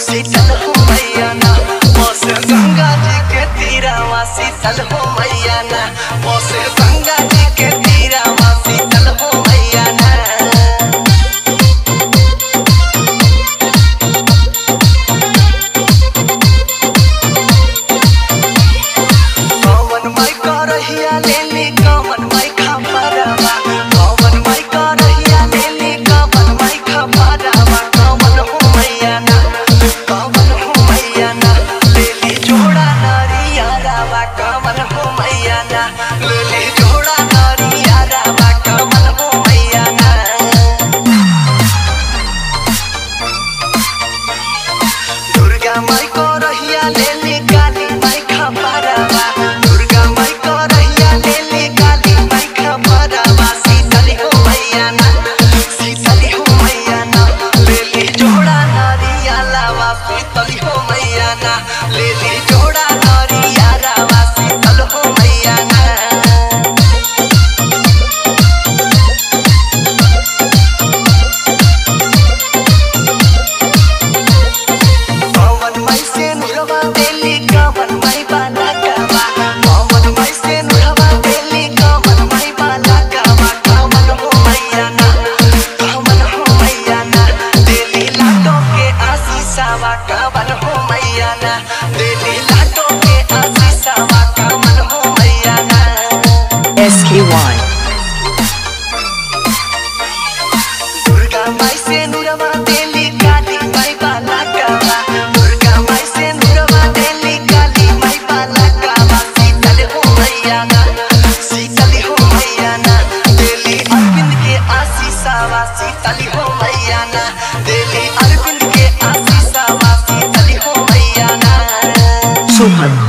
शीतल हो मैया ना बस गंगा जी के तीरावा शीतल हो मैया ना बस गंगा जी के तीरावा शीतल हो मैया ना कौन माई करहिया लेली कौन माई खपरवा कौन माई करहिया लेली कौन माई खपरवा कौन हो मैया ना कौन हो मैया ना लेली जोड़ा नरिया रावा कौन हो मैया ना लेली जोड़ा नरिया रावा कौन हो मैया ना दुर्गा माई को रहिया लेली काली माई खपरवा दुर्गा माई को रहिया लेली काली माई खपरवा शीतली हो मैया ना शीतली हो मैया ना लेली जोड़ा नरिया लावा शीतली हो मैया ना लेली जोड़ा नरिया रावा शीतल हो मैया ना पवन माई से नुरवा देली कवन माई बाला कावा पवन माई से नुरवा देली कवन माई बाला कावा कवन हो मैया ना कवन हो मैया ना देली लाटो के आशीषावा कवन हो मैया ना देली लाटो के आशीषावा कवन हो मैया ना SKY. दुर्गा माई से नुरवा देली काली माई बाला कावा दुर्गा माई से नुरवा देली काली माई बाला कावा शीतल हो मैया ना शीतल हो मैया ना देली अरविंद के आशीषावा शीतल हो मैया ना देली अरविंद के आशीषावा शीतल हो मैया ना Shubham.